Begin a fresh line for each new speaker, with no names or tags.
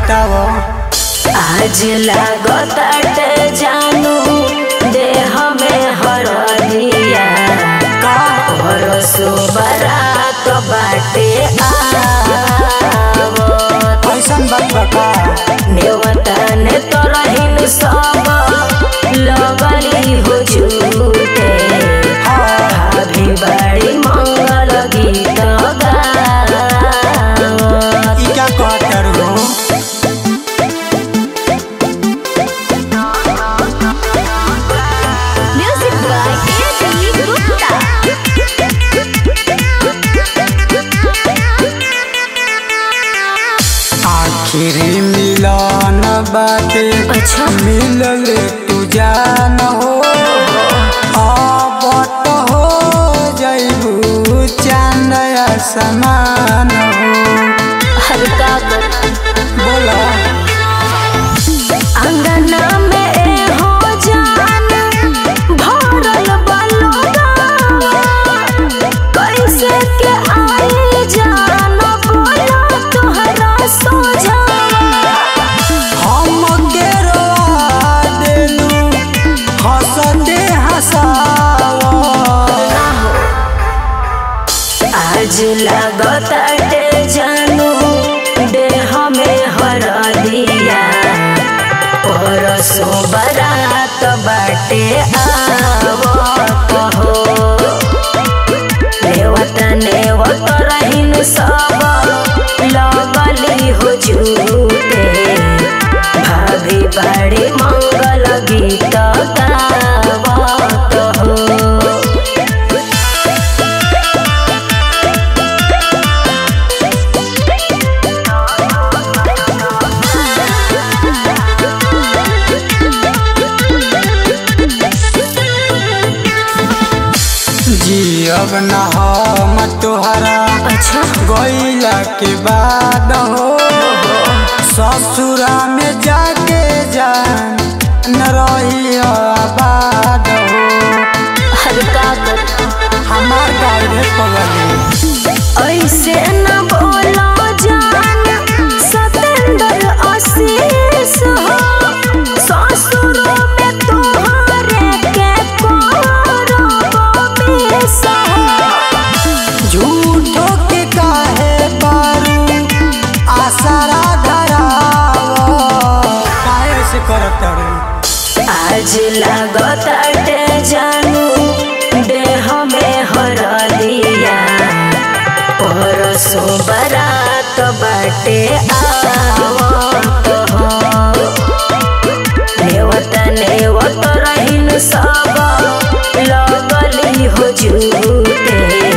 बताओ
आज लागताटे जानू देह में हरदिया परसो बरात बाटे आवत
ऐसन बात बका
नेवतन तरहिन सब लगली हो झूठे अभी बड़ी मंगल गीत गावत
ई क्या कहतर हो
म्यूजिक बाय एजी गुप्ता
आखिरी मिलन बाटे
अच्छा
मिलल तू जान हो अब तो हो जैबू चांद समान हो
हल्का कर
बोला
अंगना में ए हो जान भरल बलुआ कैसे के आई जान बोला तोहरा सोझा
हम गेरवा देलू हंसते हंसावा
आज लागताटे जानू देह में हरदिया परसो बरात बाटे आवत हो नेवत नेवत रहिन सब लगली हो झूठे भाभी बड़ी मंगल गीत गावत हो
जियब न हम तोहरा
अच्छा
गईला के बाद हो ससुरा में जाके जान न रही आबाद हो
हल्का कर
हमार गाड़े पगली
ऐसे न बोलो जान सतेंद्र आशीष हो ससुर में तुम्हारे के करब बेस हो
झूठो के काहे बारू आसरा धरावो काहे से करत रे
आज लागताटे जानू देह में हरदिया परसो बरात बाटे आवत हो नेवत नेवत रहिन सब लगली हो झूठे